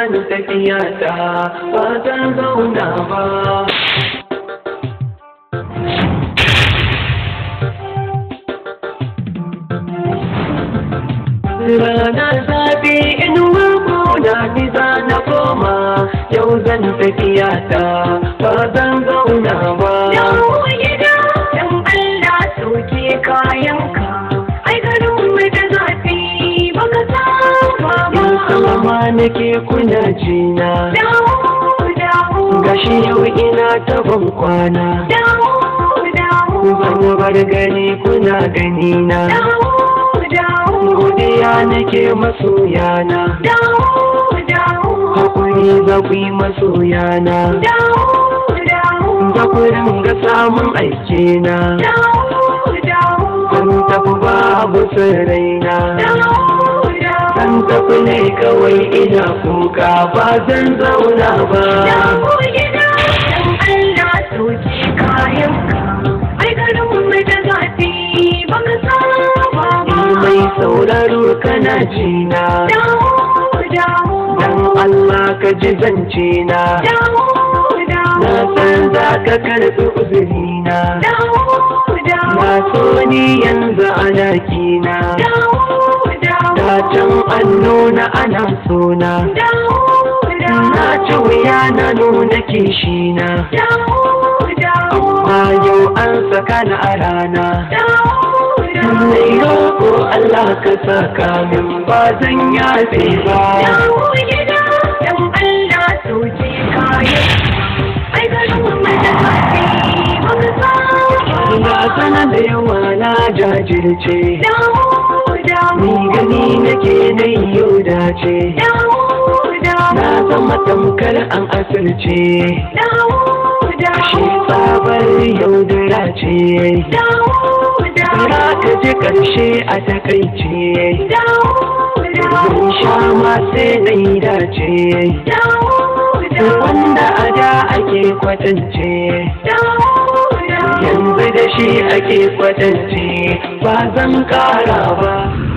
zan tafiya ta ba zan zauna ba Ranar zafi inuwar gona ni za na koma yau zan tafiya ta ba zan zauna ba. Dawo gida don Allah soke kayanka. Ai garin mu da zafi baka saba Yin ba. salama nake kuna jina Dawo dawo. gashi yau ina ta ban kwana. Dawo dawo. Zan bar gani kuna gani na. Dawo dawo. Godiya nake masoyana. Dawo dawo. Hakuri za ku yi masoyana. Dawo dawo. Za ku ringa samun aikina. Dawo dawo. Zan tafi babu sirraina. Dawo dawo. Zan tafi ne kawai ina kuka ba zan zauna ba. Dawo gida don Allah soke kayanka. Ai garin mu da zafi baka saba ba. Mai sauraro kana jina. Dawo dawo. Dan Allah ka ji zance na. Dawo dawo. Na san za ka karɓi uzurina. Dawo dawo. Na so ni yanzu ana kina. Dawo dawo. Da can an nuna ana sona. Dawo dawo. Na ci wuya na nuna kishina. Dawo dawo. Amma yau an saka ni a rana. Dawo dawo. Mai roƙo Allah ka saka min ba zan yafe ba. Dawo gida don Allah soke kayan. Ai garin mu da zafi baka saba Ga ba. sana da yawa na jajirce. Dawo dawo. Ni gani nake na yau dace. Dawo dawo. Na zama tamkar an asirce. Dawo Shi dawo. tsabar yaudara ce. Dawo Za dawo. ka ji ƙarshe a takaice. Dawo Zan dawo. sha ma sai na yi dace. Dawo dawo. Wanda a da ake kwatance. Dawo dawo. Yanzu da shi ake kwatance ba zan ƙara ba.